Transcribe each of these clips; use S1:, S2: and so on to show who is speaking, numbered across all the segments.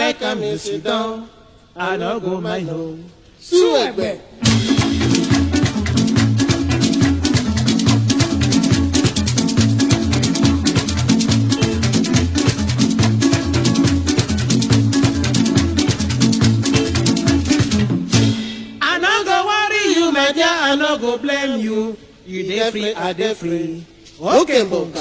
S1: like am you sit down i no go mind o.
S2: Sú ẹ̀gbẹ́.
S1: I no go worry you, my dear, I no go blame you. You dey free, I dey free.
S2: Okay, Bonga.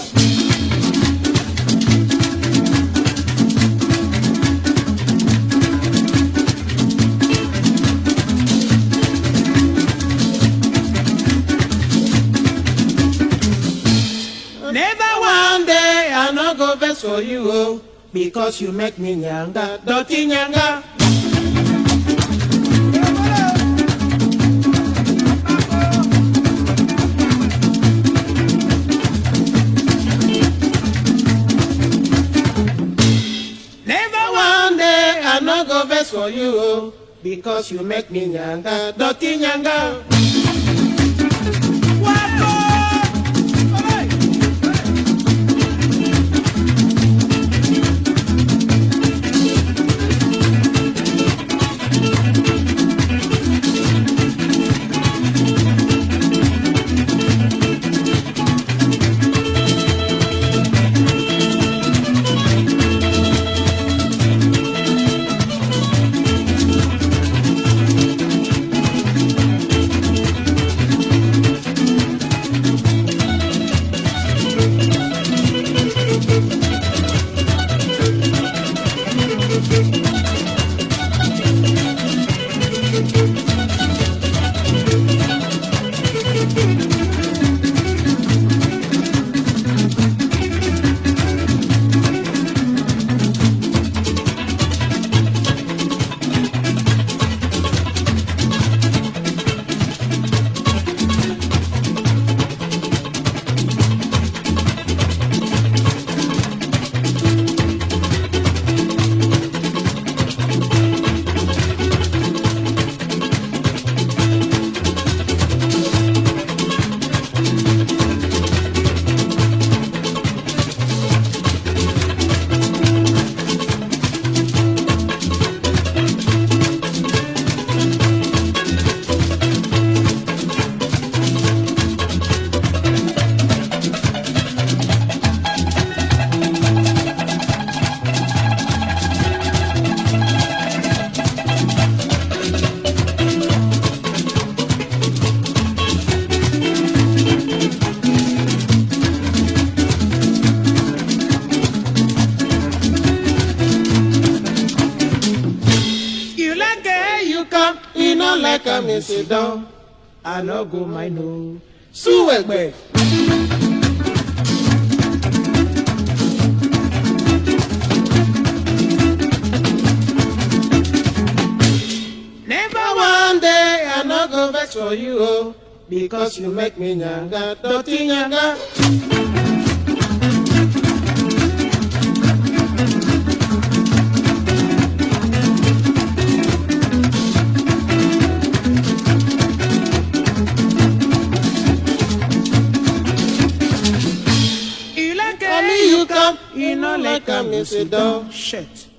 S1: Never one day I no go vex for you, oh, because you make me nyanga, dirty nyanga. Never one day I no go vex for you, oh, because you make me nyanga, dirty nyanga. Wako! Hey! You like it, you come. You no like am, you sit down. I no go mind no.
S2: Sú ẹ̀gbẹ́.
S1: Never one day I no go vex for you, oh, because you make me nyanga, dirty nyanga. You like
S2: Only
S1: it,
S2: you come.
S1: you no like am, you sit down.
S2: Shit.